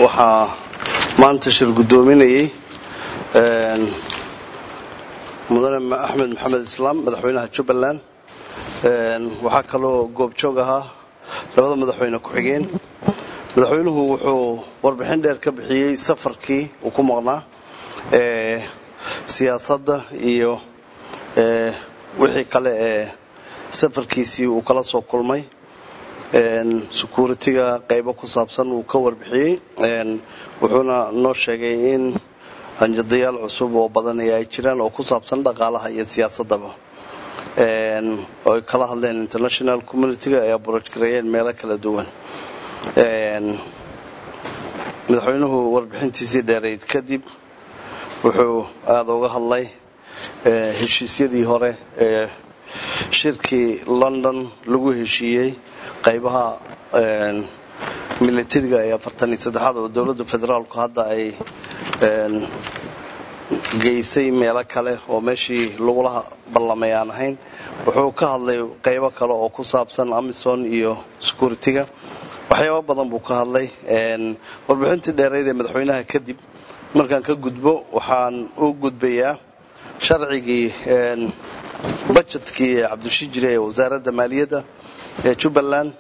waxaa maanta shir guddoominayay mudane axmed maxamed islaam madaxweynaha jubbaland waxaa kaloo goobjoog ahaa labada madaxweyne ku-xigeen madaxweynuhu wuxuu warbixin dheer ka bixiyey safarkii uu ku maqnaa siyaasadda iyo wixii kale ee safarkiisii uu kala soo kulmay securitiga qaybo ku saabsan uu ka warbixiyey wuxuuna noo sheegay in hanjadayaal cusub oo badanaya ay jiraan oo ku saabsan dhaqaalaha iyo siyaasadaba oo ay kala hadleen international communitiga ay abuurajgareeyeen meelo kala duwan madaxweynuhu warbixintiisii dheerayd kadib wuxuu aada uga hadlay heshiisyadii hore ee shirkii london lagu heshiiyey qaybaha militariga ee afartan iyo saddexaad oo dowladda federaalku hadda ay geysay meelo kale oo meeshii lagula ballamay aan ahayn wuxuu ka hadlay qaybo kale oo ku saabsan amison iyo securitiga waxyaaba badan buu ka hadlay warbixintii dheerayd ee madaxweynaha kadib markaan ka gudbo waxaan u gudbayaa sharcigii bajetkii ee cabdishijire ee wasaaradda maaliyadda ee jubbaland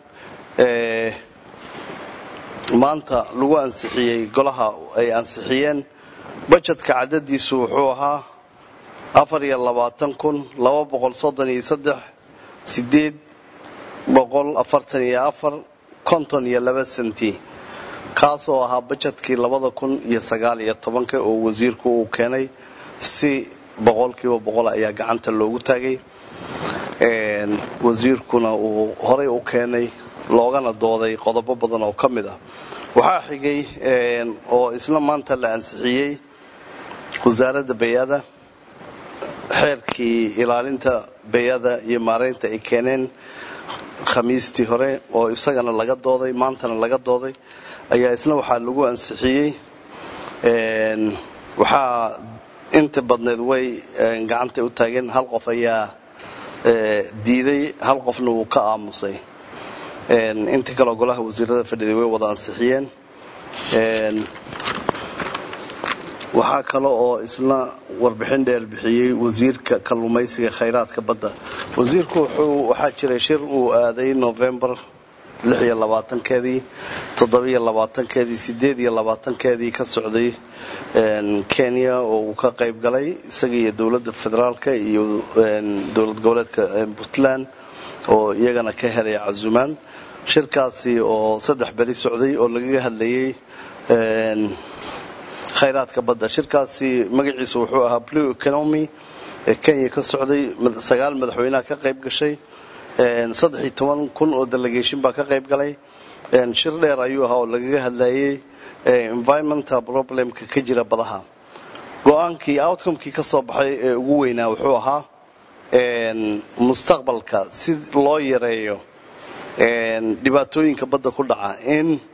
maanta lagu ansixiyey golaha ay ansixiyeen bajetka cadadiisu wuxuu ahaa afar iyo labaatan kun laba boqol soddon iyo saddex sideed boqol afartan iyo afar konton iyo laba senti kaasoo ahaa bajetkii labada kun iyo sagaal iyo tobanka oo wasiirku uu keenay si boqolkiiba boqol ayaa gacanta loogu taagay wasiirkuna uu horay u keenay loogana dooday qodobo badan oo ka mid ah waxaa xigay oo isla maanta la ansixiyey wasaaradda bayada xeerkii ilaalinta bayada iyo maaraynta ay keeneen khamiistii hore oo isagana laga dooday maantana laga dooday ayaa isna waxaa lagu ansixiyey waxaa inta badneed way gacanta u taageen hal qof ayaa diiday hal qofna wuu ka aamusay inta kaleo golaha wasiirada fadhiday way wada ansixiyeen waxaa kale oo isna warbixin dheer bixiyey wasiirka kalluumaysiga khayraadka badda wasiirku wuxuu waxaa jiray shir uu aaday novembar lix iyo labaatankeedii toddobiyo labaatankeedii sideed iyo labaatankeedii ka socday kenya oo uu ka qayb galay isaga iyo dowladda federaalka iyo dowlad goboleedka puntland oo iyagana ka helay casumaan shirkaasi oo saddex beri socday oo lagaga hadlayay khayraadka badda shirkaasi magaciisu wuxuu ahaa blue economy ee kenya ka socday sagaal madaxweyneha ka qayb gashay saddex iyo toban kun oo delegation baa ka qayb galay shir dheer ayuu ahaa oo lagaga hadlayay environmental problemka ka jira badaha go-aankii outcomekii ka soo baxay ee ugu weynaa wuxuu ahaa mustaqbalka si loo yareeyo dhibaatooyinka badda ku dhaca in